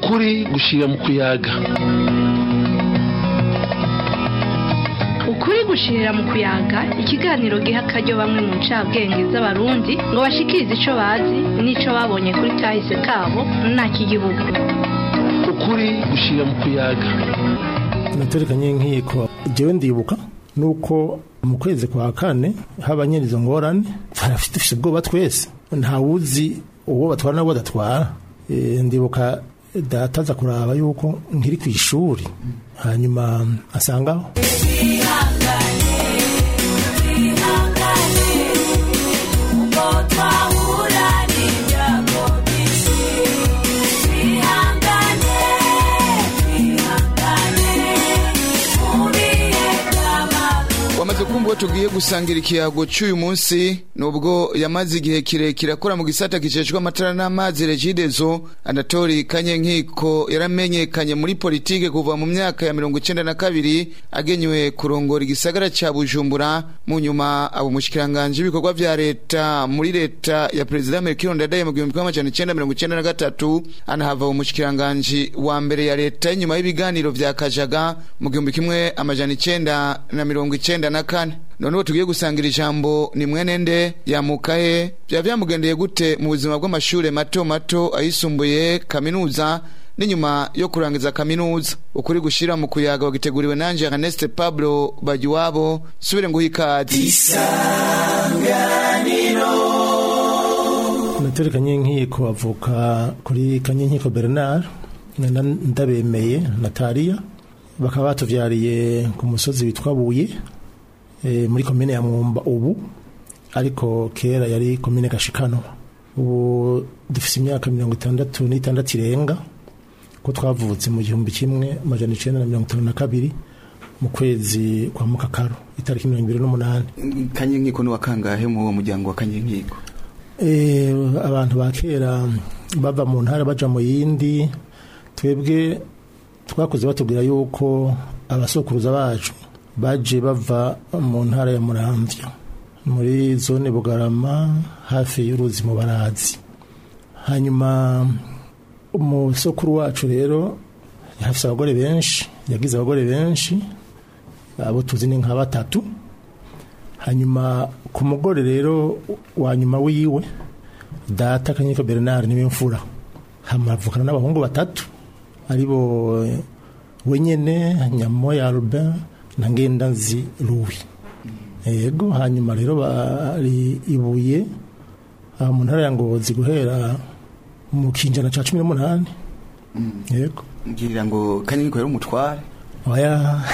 ukuri gushira mu kuyaga ukuri gushirira mu kuyaga ikiganiro giha akaryo bamwe mu ncabwenge z'abarundi ngo bashikirize ico bazi n'ico babonye kuri kahise kabo nta kigihugu ukuri gushira mu kuyaga naturekanye nkiko jewe ndibuka nuko mu kwezi kwa kane haba nyene izo ngorane barafite dufise ubwoba twese ntawuzi uwo batwara n'uwo badatwara Eh, ndibuka data aza kuraba yuko nkiri ku ishuri hanyuma asangaho wamaze kumva ko tugiye gusangira ikiyago cy'uyu munsi nubwo yamaze igihe kirekire akora mu gisata giceshwa amatara n'amazi regidezo anatori kanyenkiko yaramenyekanye muri politike kuva mu myaka ya mirongo icenda na kabiri agenywe kurongora igisagara ca bujumbura mu nyuma aba umushikiranganji w'ibikorwa vya leta muri leta ya perezida melchior ndadaye mu gihumbi kimwe amajana icenda mirongo icenda na gatatu anahava umushikiranganji wa mbere ya leta inyuma y'ibiganiro vya kajaga mu gihumbi kimwe amajana icenda na mirongo icenda na kane noneho tugiye gusangira ijambo ni mwene nde yamukahe byaba byamugendeye gute mu buzima bw'amashure mato mato ayisumbuye kaminuza n'inyuma yo kurangiza kaminuza ukuri gushira mu kuyaga wagiteguriwe nanje Ernest Pablo Bagiwabo subire nguha ikaze naturekanye nkiko avuka kuri kanyenkiko bernard na ndabemeye nataliya bakaba batuvyariye ku musozi witwa buye eh, muri komine ya mwumba ubu ariko kera yari komine gashikano ubu dufise imyaka mirongo itandatu n'itandatu irenga ko twavutse mu gihumbi kimwe amajana icenda na mirongo itanu na kabiri mu kwezi kwa mukakaro itariki mirongo ibiri n'umunani kanyenkiko ni wakangahe mu uwo muryango wa kanyenkiko Eh, abantu ba kera bava mu ntara baja mu yindi twebwe twakuze batubwira yuko abasokuruza bacu baje bava mu ntara ya muramvya muri zone bugarama hafi y'uruzi mu barazi hanyuma umusokuru wacu rero yafise abagore benshi yagize abagore benshi abo tuzi ni nka batatu hanyuma ku mugore rero wa nyuma wiwe data kanyiko bernard niwe mfura hamavukana n'abahungu batatu aribo eh, wenyene nyamoya albin na ngendanzi louis yego hanyuma rero bari ibuye aha mu ntara ya ngozi guhera mu kinjana ca cumi n'umunani yego ngira ngo kanyenkiko yari umutware oya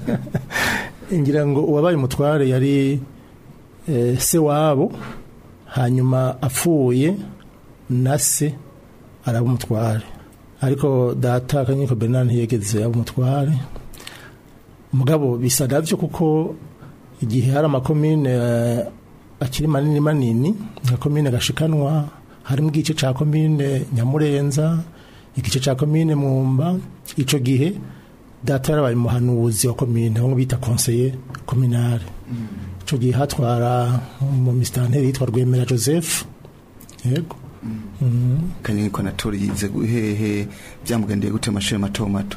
ngira ngo uwabaye umutware yari eh, se wabo hanyuma apfuye na se araba umutware ariko data kanyiko bernard ntiyegeze aba umutware mugabo bisa navyo kuko igihe hari amakomine eh, akiri manini manini nka komine gashikanwa harimo igice ca komine nyamurenza igice ca komine mwumba ico gihe data yarabaye umuhanuzi wa komine bamwe bita conseiller communale ico gihe hatwara mu misitanteri yitwa rwemera joseph yego kanyenkiko anatori yize hehe byamugendeye gute mu mashuri mato mato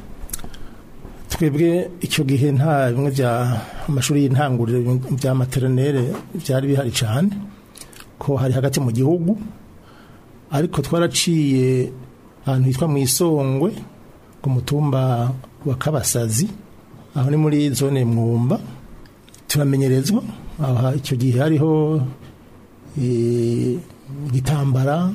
twebwe icyo gihe nta bimwe bya amashuri y'intanguriro bya materinere byari bihari cyane ko hari hagati mu gihugu ariko twaraciye ahantu hitwa mu isongwe ku mutumba wa kabasazi aho ni muri zone mwumba turamenyerezwa aho ha- icyo gihe hariho eh, igitambara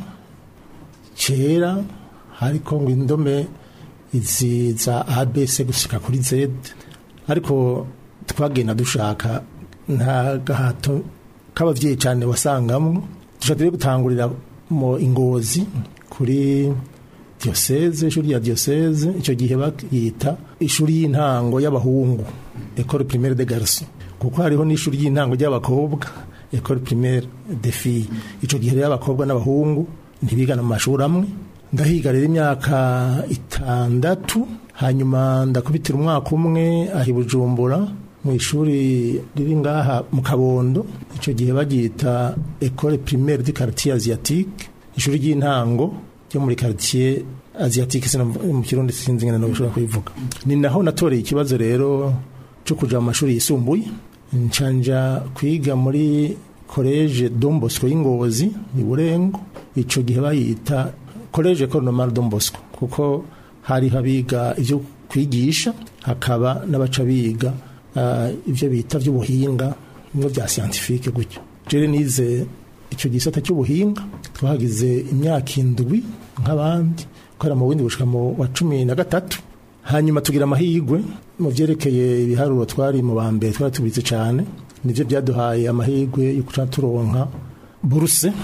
cyera hariko ngo indome izi za abc gushika kuri z ariko twagenda dushaka nta gahato k'abavyeyi cyane wasangamwo dushaka gutangurira mu ingozi kuri diocese ishuri ya diocese icyo gihe bakiyita ishuri y'intango y'abahungu école primaire de garçon kuko hariho n'ishuri y'intango ry'abakobwa école primaire de filles icyo gihe rero abakobwa n'abahungu ntibigana mu mashuri amwe ndahiga rero imyaka itandatu hanyuma ndakubitira umwaka umwe aho i bujumbura mu ishuri riri ngaha mu kabondo icyo gihe baryita école primaire du quartier asiatique ishuri ry'intango ryo muri quartier asiatique sino mu kirundi sinzi ngene no bishobora kubivuga ni naho natoreye ikibazo rero cyo kuja mu mashuri yisumbuye ncanja kwiga muri college Don Bosco y'Ingozi ni Burengo ico gihe bayita college Ecole Normale Don Bosco kuko hari habiga ivyo kwigisha hakaba n'abaca biga uh, ivyo bita vy'ubuhinga bimwe vya scientifique gutyo jere nize icyo gisata cy'ubuhinga twagize imyaka indwi nk'abandi gukora mu bundi bushika mu wa cumi na gatatu hanyuma tugira amahirwe mu byerekeye ibiharuro twari mu ba mbere twari tubizi cyane nibyo byaduhaye amahirwe yo kuca turonka buruse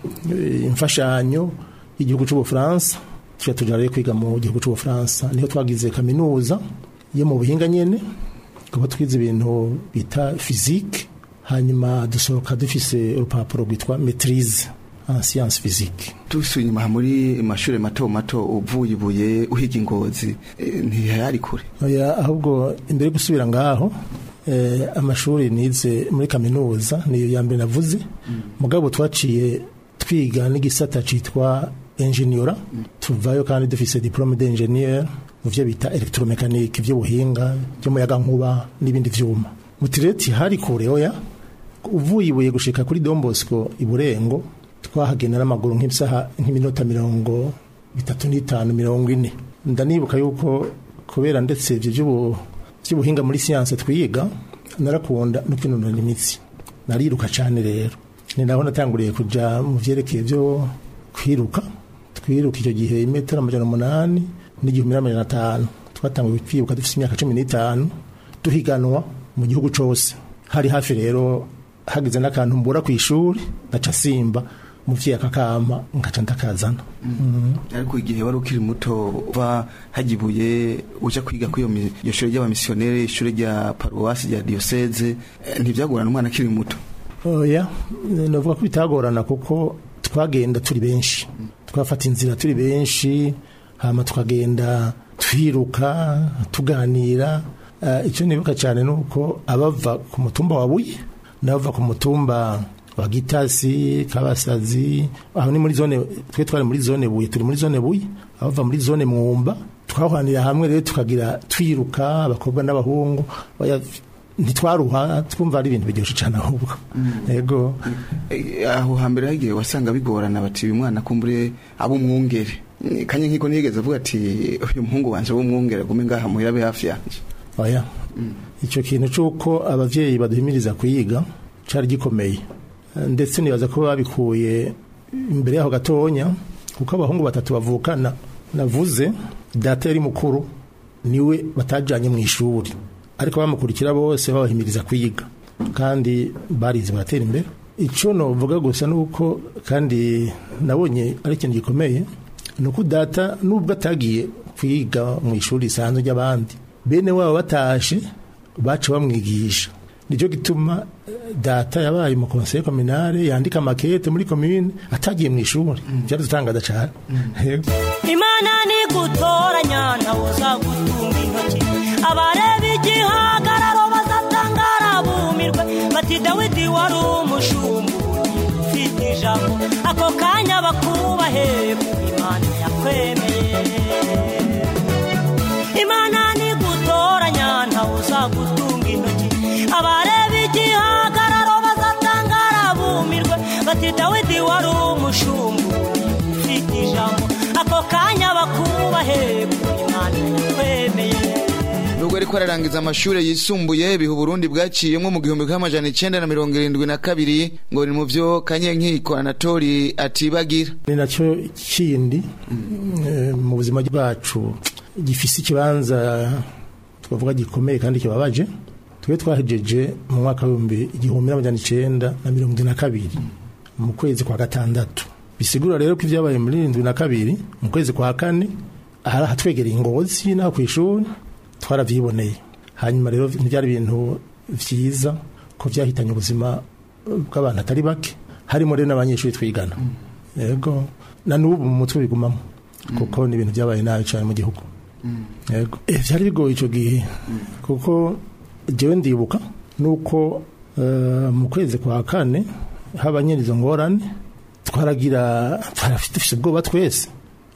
imfashanyo y'igihugu cy'ubufaransa tujya tujya rero kwiga mu gihugu cy'ubufaransa niho twagize kaminuza yo mu buhinga nyine tukaba twize ibintu bita fizike hanyuma dusohoka dufise urupapuro rwitwa maîtrise en science physique tusuye inyuma muri mashuri mato mato uvuye ibuye uhiga ingozi e, ntihari kure oya ahubwo imbere yo gusubira ngaho eh, amashuri nize muri kaminuza niyo ya mbere navuze mugabo twaciye twiga n'igisata citwa ingeniora tuvayo kandi dufise diplome d'ingénieur mu vyo bita electromécanique vy'ubuhinga vy'umuyaga nkuba n'ibindi vyuma mutireti hari kure oya uvuye ibuye gushika kuri Don Bosco iburengo twahagenda n'amaguru nk'isaha nk'iminota mirongo itatu n'itanu mirongo ine ndanibuka yuko kubera ndetse ivyo vy'ubuhinga muri siyanse twiga narakunda no kwinonora imitsi nariruka cane rero ni naho natanguriye kuja mu vyerekeye vyo kwiruka twiruka icyo gihe imetero amajana umunani n'igihumbi n'amajana atanu twatanguye kwiruka dufite imyaka cumi n'itanu duhiganwa mu gihugu cose hari hafi rero hagize n'akantu mbura ku ishuri ngaca simba muvyeyi akakama ngaca ndakazana ariko igihe wari ukiri muto uva hagibuye uja kwiga kuri iyo shure ry'abamisiyoneri ishure rya paruwasi rya diyoseze ntivyagorana umwana akiri muto oya novuga ko bitagorana kuko twagenda turi benshi twafata inzira turi benshi hama tukagenda twiruka tuganira icyo nibuka cyane ni uko abava ku mutumba wa buye n'abava ku mutumba wa gitasi kabasazi aho ni muri zone twe twari muri zone buye turi muri zone buye abava muri zone mwumba twahanira hamwe rero tukagira twiruka abakobwa n'abahungu ntitwaruha twumva ari ibintu biryoshye cyane ahubwo yego aho hambere hagiye wasanga bigorana bati uyu mwana kumbure abo umwungere kanye nkiko nigeze avuga ati uyu muhungu wanje w'umwungere gume ngaha muhira be hafi yanje oya icyo kintu cy'uko abavyeyi baduhimiriza kuyiga cari gikomeye ndetse nibaza ko babikuye imbere yaho gatonya kuko abahungu batatu bavukana navuze data yari mukuru niwe batajanye mu ishuri ariko bamukurikira bose babahimiriza kwiga kandi barize baratera imbere icyo novuga gusa nuko kandi nabonye ari ikintu gikomeye ni uko data nubwo atagiye kwiga mu ishuri risanzwe ry'abandi bene wabo batashe baca bamwigisha nicyo gituma data yabaye mu konseye kominare yandika makete muri komine atagiye mu ishuri byaradutangaza cyane imana nigutoranya ntawe uzagutunga intoki abareba igihagararo bazatangara bumirwe bati dawidi wari umushumbu ufite ijambo ako kanya bakubahe imana yakwemeye imana nigutoranya ntawe uzagutunga intoki abareba igihagararo bazatangara bumirwe bati dawidi wari umushumbu ufite ijambo ako kanya bakubahe imana yakwemeye nubwo ariko ararangiza amashuri yisumbuye biha uburundi bwaciyemo mu gihumbi k'amajana icenda na mirongo irindwi na kabiri ngo ni mu vyo kanyenkiko anatori atibagira ni nacyo kindi mu buzima bwacu gifise ikibanza twavuga gikomeye kandi kibabaje twe twahejeje mu mwaka w'ibihumbi igihumbi n'amajana icenda na mirongo irindwi na kabiri mu kwezi kwa gatandatu bisigura rero ko ibyabaye muri irindwi na kabiri mu kwezi kwa kane ahari ahatwegereye ingozi n'aho ku ishuri twaravyiboneye hanyuma rero ntibyari ibintu vyiza ko vyahitanye ubuzima bw'abantu atari bake harimo rero n'abanyeshuri twigana yego na n'ubu mu mutwe bigumamo kuko ni ibintu byabaye nabi cyane mu gihugu yego eh byari bigoye ico gihe kuko jewe ndibuka nuko uh, mu kwezi kwa kane haba nyene izo ngorane twaragira twarafite ubwoba twese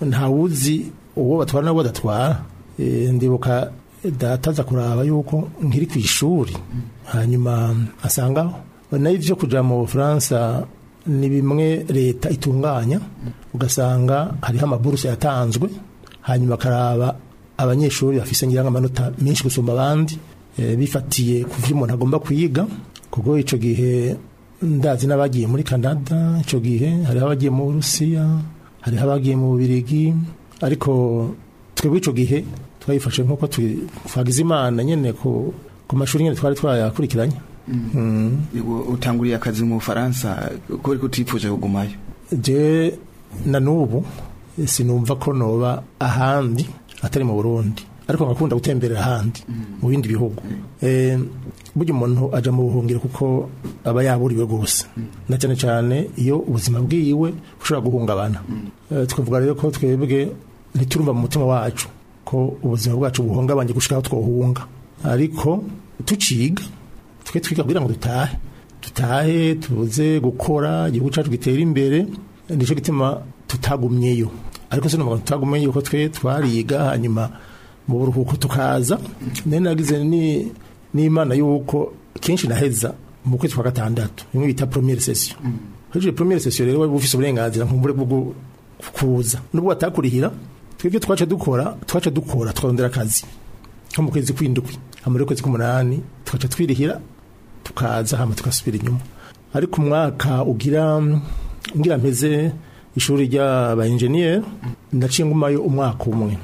ntawuzi uwo batwara n'uwo badatwara Eh, ndibuka dataza kuraba yuko nkiri ku ishuri hanyuma asangaho nayo ibyo kuja mu bufaransa ni bimwe leta itunganya ugasanga hariho amaburusa yatanzwe hanyuma akaraba abanyeshuri bafise ngira amanota menshi gusumba abandi eh, bifatiye ku vyo umuntu agomba kwiga kuko ico gihe ndazi n'abagiye muri Canada ico gihe hariho abagiye mu Burusiya hariho abagiye mu Bubirigi ariko twebwe ico gihe twayifashe nk'uko twi- twagize imana nyene ku ku mashuri nyene twari twayakurikiranye Mm. Yego, utanguriye akazi mu Bufaransa kubera ko utipfuje kugumayo je na nubu sinumva ko noba ahandi atari mu Burundi ariko ngakunda gutemberera ahandi mu bindi bihugu eh burya umuntu aja mu buhungiro kuko aba yaburiwe gose na cyane cyane iyo ubuzima bwiwe bushobora guhungabana Eh, tukavuga rero ko twebwe ntiturumva mu mutima wacu ko ubuzima bwacu buhungabanye gushika aho twohunga ariko tuciga twe twiga kugira ngo dutahe dutahe tuze gukora igihugu cyacu gitera imbere nicyo gituma tutagumyeyo ariko si n'umuntu tutagumyeyo ko twe twariga hanyuma mu buruhuko tukaza nari nagize ni n'imana y'uko kenshi naheza mu kwezi kwa gatandatu bimwe bita premiere session hejuru premiere session rero wari ufise uburenganzira nk'umbure bwo kuza nubwo batakurihira twebwe twaca dukora twaca dukora twarondera akazi nko mu kwezi kw'indwi hama rero kwezi k'umunani tugaca twirihira tukaza hama tugasubira inyuma ariko umwaka ugira ngira mpeze ishuri ry'aba engineer ndaciye ngumayo umwaka umwe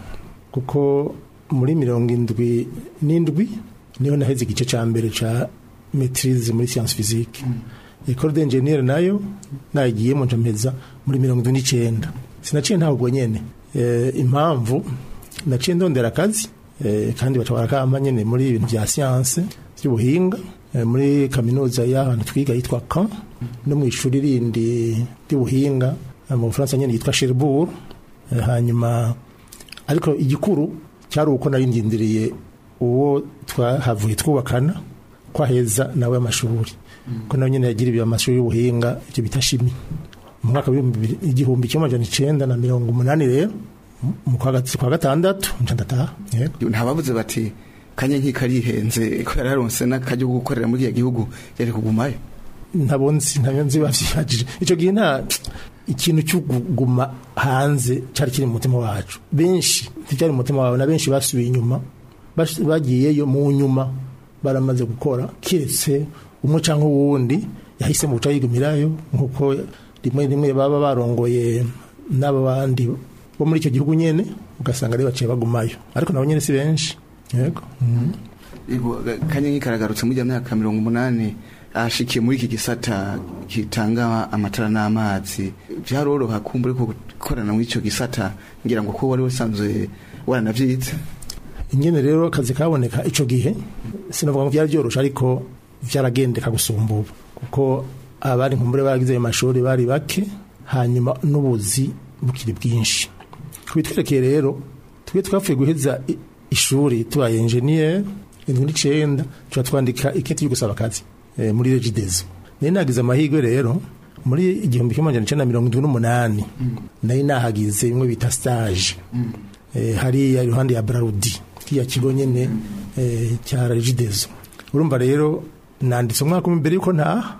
kuko muri mirongo indwi n'indwi niho naheze igice ca mbere ca maîtrise muri science physique école d'ingénieur nayo nayigiyemo nca mpeza muri mirongo indwi n'icenda sinaciye ntabwo nyene eh, impamvu naciye ndondera akazi eh, kandi baca barakamba nyene muri ibintu vya science by'ubuhinga eh, muri kaminuza y'ahantu twiga yitwa Caen no mu ishuri rindi ry'ubuhinga eh, mu Bufaransa nyene yitwa Cherbourg eh, hanyuma ariko igikuru cyari uko nari ndindiriye uwo twahavuye twubakana kwaheza nawe amashuri ko nawe nyene yagiriye amashuri y'ubuhinga icyo bita shimi mu mwaka w'ibihumbi bibiri- igihumbi kimwe amajana icenda na mirongo umunani rero mu kwa gat- kwa gatandatu nca ndataha yego ntabavuze bati kanye nk'ikarihenze ko yararonse n'akajya ko gukorera muri iyo gihugu yari kugumayo ntabonzi ntabyo nzi bavyihajije ico gihe nta ikintu cyo kuguma hanze cyari kiri mu mutima wacu benshi nticyari mu mutima wawe na benshi basubiye inyuma bas- bagiyeyo mu nyuma baramaze gukora kiretse umwe cyangwa uwundi yahise mu guca yigumirayo nk'uko rimwe rimwe baba barongoye n'aba bandi bo muri icyo gihugu nyene ugasanga rero baciye bagumayo ariko nabo nyene si benshi yego Mhm. Yego, kanye nk'ikaragarutse muri iyo myaka mirongo umunani ashikiye muri iki gisata gitanga amatara n'amazi byaroroha kumbure ko gukorana muri icyo gisata ngira ngo ko wari usanzwe waranavyize ingene rero akazi kaboneka ico gihe sinavuga ngo byari byoroshe ariko byaragendeka gusumba ubu kuko abari nkumbure baragize ayo mashuri bari bake hanyuma n'ubuzi bukiri bwinshi kubitwerekeye rero twe twapfuye guheza i- ishuri tubaye engineer indwi n'icenda tuba twandika iketi yo gusaba akazi eh, muri regidezo nari nagize amahirwe rero muri igihumbi kimwe amajana icenda na mirongo indwi n'umunani nari nahagize bimwe bita stage eh, hariya iruhande ya Brarudi kiya kigo nyene eh, cya Regideso urumva rero nanditse umwaka umwe mbere yuko ntaha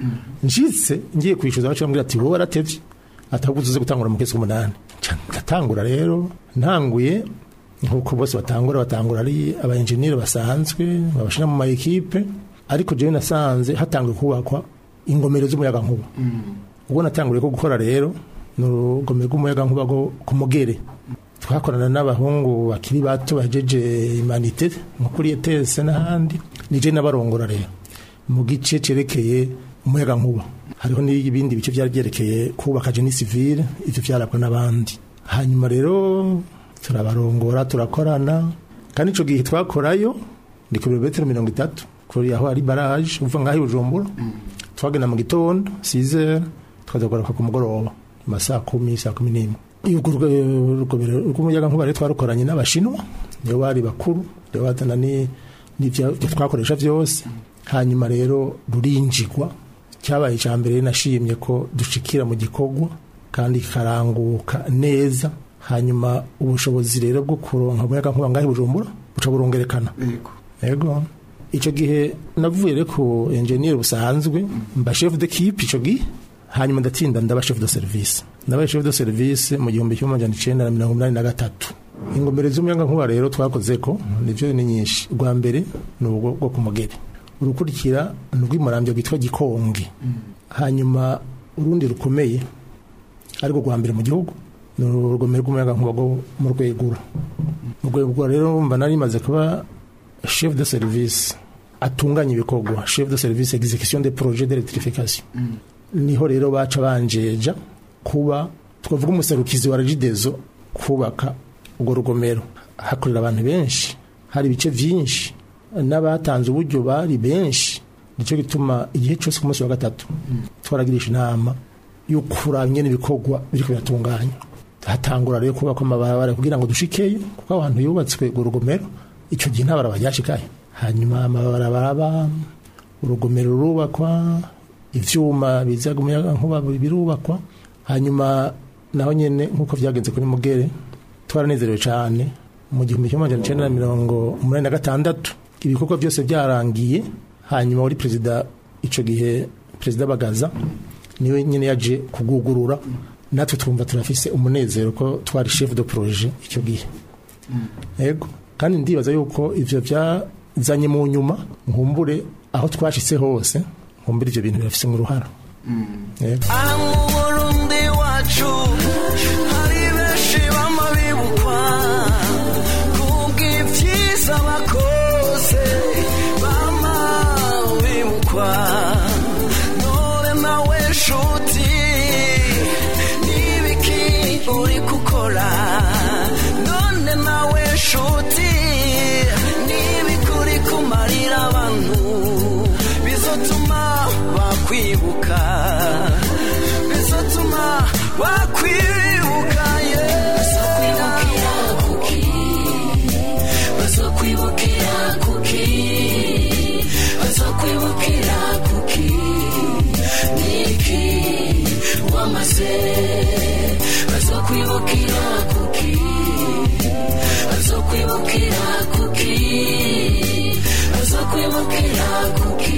njitse ngiye kwishyuza baca bambwira ati wowe waratevye ataguze uze gutangura mu kwezi k'umunani Nca ndatangura rero ntanguye nkuko bose batangura batangura ari aba engineer basanzwe babashira mu ma equipe ariko jewe nasanze hatanguye kubakwa ingomero z'umuyaga nkuba ubwo natanguriye ko gukora rero ni urugomero rw'umuyaga nkuba rwo ku mugere twakorana n'abahungu bakiri bato bajeje imanite nko kuri etese n'ahandi nije n'abarongora rero mu gice cerekeye umuyaga nkuba hariho n'ibindi bice byari byerekeye kubaka jeni civile ivyo vyarabwa n'abandi hanyuma rero turabarongora turakorana kandi ico gihe twakorayo ni ku birometero mirongo itatu kuri aho ari baraje uva ngaho i bujumbura twagenda mu gitondo size tukaza kugaruka ku mugoroba mu masaa kumi saa kumi n'imwe urwo rugomero rw'umuyaga nkuba rero twarukoranye n'abashinwa nibo bari bakuru nibo bazana ni- n'ivyo ibyo twakoresha vyose hanyuma rero rurinjigwa cyabaye icya mbere nashimye ko dushikira mu gikorwa kandi kikaranguka neza hanyuma ubushobozi rero bwo kuronka umuyaga nkuba ngahe bujumbura buca burongerekana yego yego icyo gihe navuye rero ku enjeniyeri busanzwe mba chef de kipe icyo gihe hanyuma ndatsinda ndaba chef de service ndabaye chef de service mu gihumbi kimwe amajana icenda na mirongo inani na gatatu ingomero z'umuyaga nkuba rero twakoze ko nivyo ni nyinshi rwa mbere ni ubwo bwo ku mugere urukurikira ni urw'imurambyo rwitwa gikonge hanyuma urundi rukomeye ariko rwa mbere mu gihugu ni urugomero rw'umuyaga nkuba rwo mu rwegura mu rwegura rero mba nari maze kuba chef de service atunganya ibikorwa chef de service execution de projet d'électrification niho rero baca banjeja kuba twavuga umuserukizi wa regidezo kubaka urwo rugomero hakorera abantu benshi hari ibice byinshi n'abatanze uburyo bari benshi nicyo gituma igihe cyose ku munsi wa gatatu twaragirisha inama yo kuraba ingene ibikorwa biriko biratunganya hatangura rero kubaka amabarabara kugira ngo dushikeyo kuko abantu yubatswe urwo rugomero icyo gihe nta barabara ryashikaye hanyuma amabarabara aba urugomero rurubakwa ivyuma bizaga umuyaga nkuba birubakwa hanyuma naho nyene nk'uko vyagenze kuri mugere twaranezerewe cyane mu gihumbi kimwe amajana icenda na mirongo umunani na gatandatu ibikorwa byose byarangiye hanyuma wari perezida ico gihe perezida bagaza niwe nyene yaje kugugurura natwe twumva turafise umunezero ko twari chef de projet icyo gihe yego kandi ndibaza yuko ivyo byazanye mu nyuma nkumbure aho twashitse hose nkumbure ivyo bintu birafise uruhara yego aha mu burundi wacu hari benshi bama bibukwa kubw'ibyiza bakoze bama bibukwa none nawe nshuti n'ibiki uri gukora none nawe nshuti n'ibiki uri kumarira abantu bizotuma bakwibuka bizotuma bakwibuka bazokwibukira kuki bazokwibukira kuki bazokwibukira kuki niki wamaze bazokwibukira kuki bazokwibukira kuki bazokwibukira kuki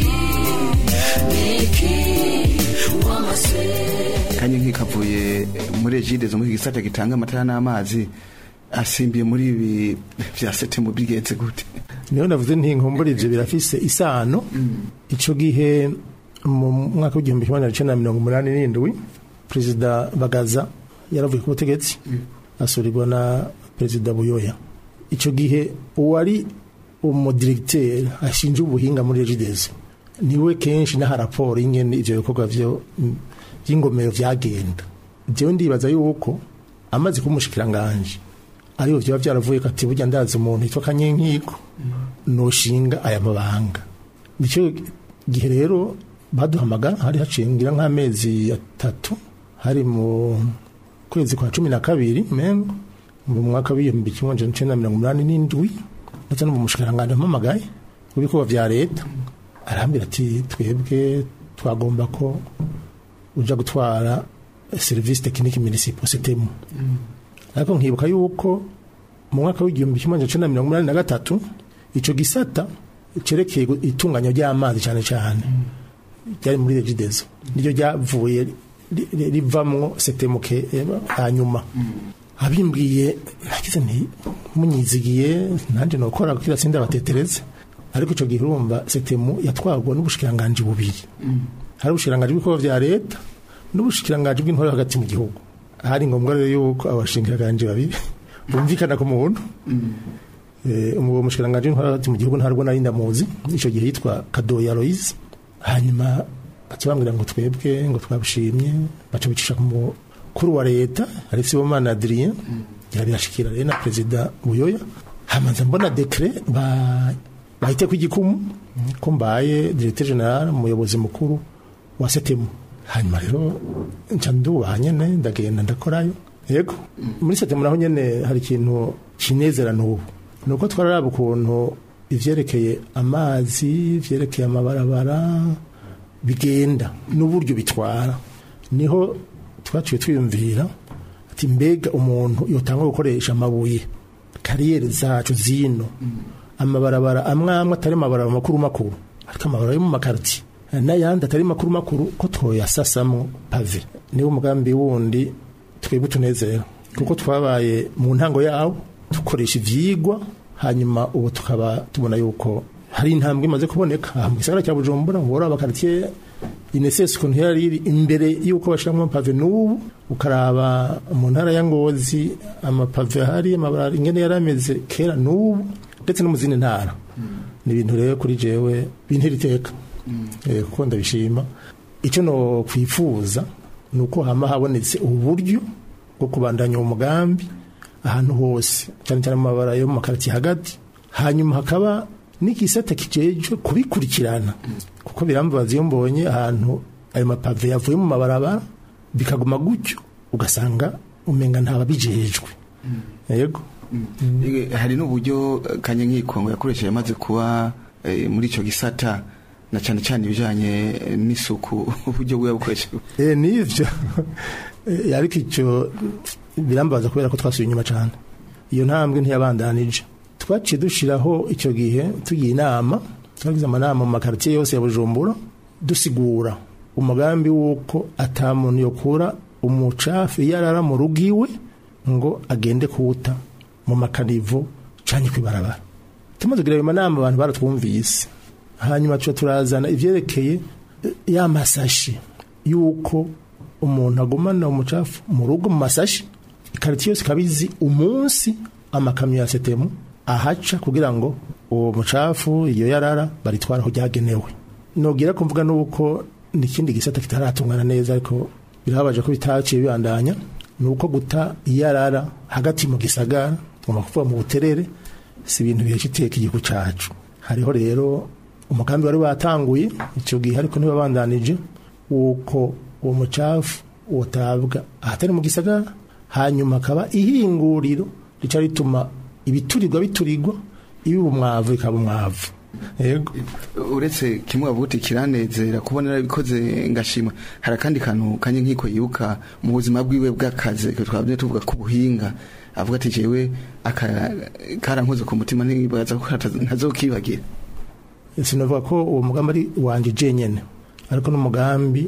niki wamaze kanye nk'ikavuye muri ejide zo muri gisata gitanga amatara n'amazi asimbiye muri ibi vya sete mu bigenze gute niyo navuze nti nkumbure ivyo birafise isano ico gihe mu mwaka w'igihumbi kimwe magana cenda na mirongo umunani n'indwi perezida bagaza yaravuye ku butegetsi asurirwa na perezida buyoya ico gihe uwari umudiregiteri ashinzwe ubuhinga muri regidezo niwe kenshi n'aha raporo y'ingene ivyo bikorwa vyo by'ingomero vyagenda jewe ndibaza yuko amaze kuba umushikiranganje ariyo vyaba vyaravuye ko ati burya ndazi umuntu yitwa kanyenkiko noshinga aya mabanga nicyo gihe rero baduhamagara hari haciye ngira nk'amezi atatu hari mu kwezi kwa cumi na kabiri mengo mu mwaka w'ibihumbi kimwe amajana icenda na mirongo umunani n'indwi ndetse no mu mushikiranganje ampamagaye mu bikorwa vya leta arambwira ati twebwe twagomba ko uja gutwara serivisi tekinike munisipo sitemu ariko nkibuka yuko mu mwaka w'igihumbi kimwe magana cenda mirongo umunani na gatatu ico gisata cerekeye gu- itunganya ry'amazi cyane cyane ryari muri regidezo niryo ryavuye ri- ri- rivamwo setemuke eh, hanyuma abimbwiye nagize nti munyizigiye nanje nokora kugira sinde abatetereze ariko ico gihe urumva setemu yatwarwa n'ubushikiranganji bubiri hari ubushikiranganji bw'ibikorwa vya leta n'ubushikiranganji bw'intore hagati mu gihugu hari ngombwa rero yuko abashikiranganji babiri bumvikana ku muntu Eh, uwo mushikiranganji w'intore hagati mu gihugu ntarwo nari ndamuzi ico gihe yitwa kadoya loise hanyuma baca bambwira ngo twebwe ngo twabishimye baca bicisha ku mukuru wa leta ari sibomana adrien ngira birashikira rero na perezida buyoya hamaze mbona dekre ba bahite ku igikumu ko mbaye directeur general umuyobozi mukuru wa setemu hanyuma rero nca ndubaha nyene ndagenda ndakorayo yego muri setemu naho nyene hari ikintu kinezera n'ubu ni uko twararaba ukuntu ivyerekeye amazi ivyerekeye amabarabara bigenda n'uburyo bitwara niho twaciye twiyumvira ati mbega umuntu yotanga gukoresha amabuye kariyeri zacu zino amabarabara amwe amwe atari amabarabara makuru makuru ariko amabarabara yo mu makaritiye n'ayandi atari makuru makuru ko twoyasasamwo pave niwo umugambi wundi twebwe tunezera kuko twabaye mu ntango yawo dukoresha ivyigwa hanyuma ubu tukaba tubona yuko hari intambwe imaze kuboneka aha mu gisagara cya bujumbura uhora abakaritiye inesesi ukuntu yari iri imbere y'uko bashyiramo amapave n'ubu ukaraba mu ntara ya ngozi amapave ahari amabarara ingene yari ameze kera n'ubu ndetse no mu zindi ntara ni ibintu rero kuri jewe bintera iteka Eh, kuko ndabishima icyo no kwifuza ni uko hama habonetse uburyo bwo kubandanya uwo mugambi ahantu hose cyane cyane mu mabara yo mu makaritiye hagati hanyuma hakaba n'igisata kijejwe kubikurikirana kuko birambabaza iyo mbonye ahantu ayo mapave yavuye mu mabarabara bikaguma gutyo ugasanga umenga ntababijejwe yego Ege, hari n'uburyo eh, kanye nk'ikongo yakoresheje amaze kuba eh, muri ico gisata na cyane cyane ibijanye eh, n'isuku uburyo bwe bukoresha Eh, nivyo Eh, ariko icyo birambaza kubera ko twasubiye inyuma cyane iyo ntambwe ntiyabandanije twaciye dushiraho icyo gihe tugiye inama twagize amanama mu makaritiye yose ya bujumbura dusigura umugambi w'uko ata muntu yokura umucafu iyo arara mu rugo iwe ngo agende kuwuta mu makanivo canke kwibarabara tumaze kugira ayo manama abantu baratwumvise hanyuma tuca turazana ivyerekeye eh, ya masashi yuko umuntu agumana umucafu mu rugo mu masashi ikaritiye yose ikabizi umunsi amakamyo ya setemu ahaca kugira ngo uwo mucafu iyo yarara baritwara aho ryagenewe nogira ko mvuga nuko n'ikindi gisata kitaratungana neza ariko birababaje ko bitaciye bibandanya ni uko guta iyarara hagati mu gisagara tugomba kuvuga mu buterere si ibintu bihesha iteka igihugu cacu hariho rero umugambi wari watanguye icyo gihe ariko ntibabandanije wuko uwo mucafu wotabwa ahatari mu gisagara hanyuma akaba ihinguriro rica rituma ibiturirwa biturirwa ibiba umwavu bikaba umwavu yego uretse kimwe bavuga kiranezera kubona yarabikoze ngashima hari akandi kantu kanye nk'iko yibuka mu buzima bwiwe bw'akazi ko twabye tuvuga ku buhinga avuga ati jewe aka karankoze ku mutima nibaza ko kataza- ntazokibagira sinavuga ko uwo mugambi ari wanje jenyene ariko n'umugambi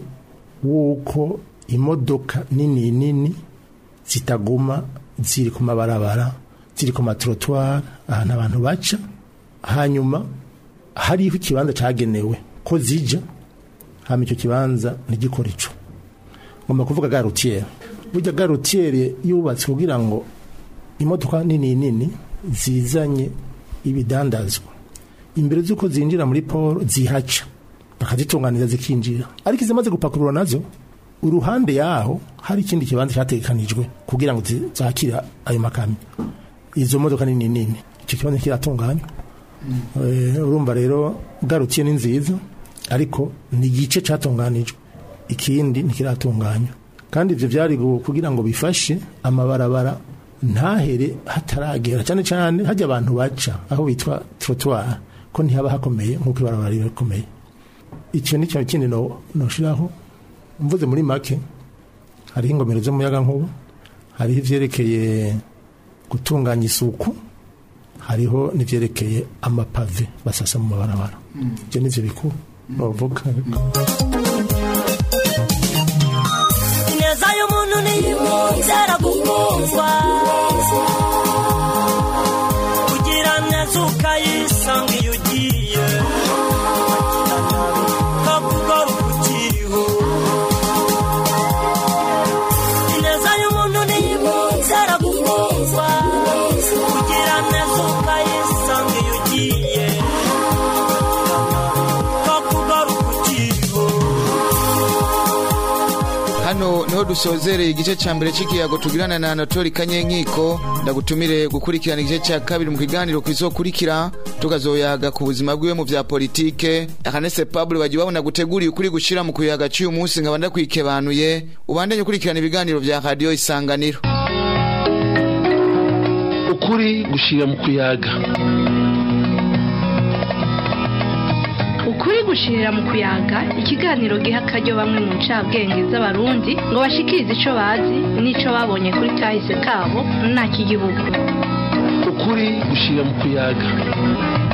w'uko imodoka nini nini zitaguma ziri ku mabarabara ziri ku matrotwari ahantu abantu baca hanyuma hariho ikibanza cagenewe ko zija hama icyo kibanza ntigikora ico ngomba kuvuga garutiere burya garutiere yubatse kugira ngo imodoka nini nini zizanye ibidandazwa imbere z'uko zinjira muri poro zihaca bakazitunganiza zikinjira ariko izimaze gupakurura nazo uruhande yaho hari ikindi kibanza cyategekanijwe kugira ngo zi- zakire ayo makamyo izo modoka nini nini icyo kibanza kiratunganywa Eh, urumva rero garukiye ni nziza ariko ni igice cyatunganijwe ikindi ntikiratunganywa kandi ibyo byari gu- kugira ngo bifashe amabarabara ntahere hataragera cyane cyane hajya abantu baca aho bitwa trottoir ko ntihaba hakomeye nk'uko ibarabara riba rikomeye icyo ni cyo kindi no- noshiraho mvuze muri make hariho ingomero z'umuyagankuba hariho ivyerekeye gutunganya isuku hariho n'ivyerekeye amapave basasa mu mabarabara ibyo nivyo bikuru novuga ineza y'umuntu ntiyizera gukundwa kugira neza ukayisanga iyo ugiye kakugaruka ukiriho ineza y'umuntu ntiyizera gukundwa kugira neza ukayisanga iyo ugiye kakugaruka ukiriho hano niho dusozereye igice cya mbere cy'ikiyago tugirana na anatori kanyenkiko ndagutumire gukurikirana igice cya kabiri mu kiganiro kizokurikira tukazoyaga ku buzima bwiwe mu vya politike akanese pablo bagiye babona guteguriye ukuri gushira mu kuyaga cy'uyu munsi nkaba ndakwikebanuye ubandanye ukurikirana ibiganiro vya radiyo isanganiro ukuri gushira mu kuyaga ukuri gushirira mu kuyaga ikiganiro giha akaryo bamwe mu ncabwenge z'abarundi ngo bashikirize ico bazi n'ico babonye kuri kahise kabo nta kigihugu ukuri gushira mu kuyaga